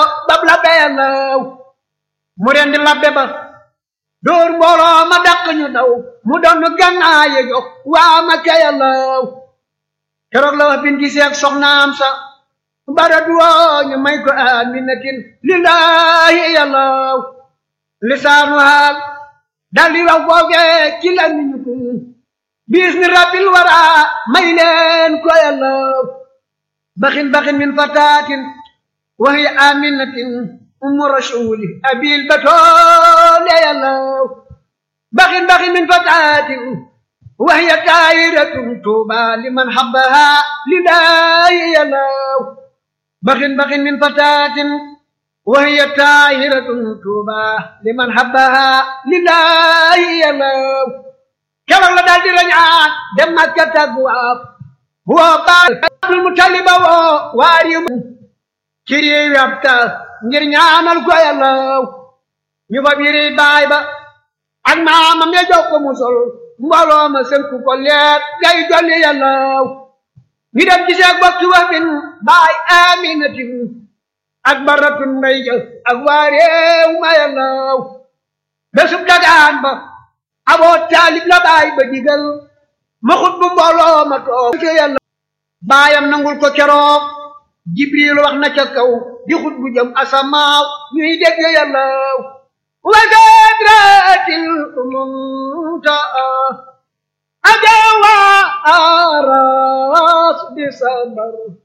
bab labbe yàllaw mu rendi labbe ba dóor mbooloo ma dàq ñu daw mu doon gànnaaye jox waa ma ka yàllaw keroog la wax bin gisee ak soxnaam sa bara duwoo ñu may ko aminatin lillahi yàllaw lisaanu haal dal di wax foofee ci la ñu ko bis ni rabbil wara may leen ko yàllaw baxin baxin min fataatin wa hiya aminatin umu rasuli abil batoole yàllaw baxin baxin min fataatin wa hiya taayiratun tuuba liman habbaha lillahi yàllaw baxin baxin min fataatin wa hiya taayiratun tuuba liman habbaha lillahi yàllaw keroog la daal di rañaan dem Makka tàggu waaf woo baal Abdul Mutaliba woo waari ci réewi ab ta ngir ñaanal ko yàllaw ñu fa biri baay ba ak maamam ya jox ko mu sol mbooloo ma sënku ko leer gay dolli yàllaw ñu dem gisee ak bokki wa bin baay aminatin ak baratun mbay ja ak waa réew ma yàllaw bésub dagaan ba aboo taalib la baay ba digal ma xut bu mbooloo ma toog ci yàlla baayam nangul ko keroog jibril wax na ca kaw di xut bu jëm asamaaw ñuy dégg yàllaw wa sadratil muntaa ajawa aras bi sabar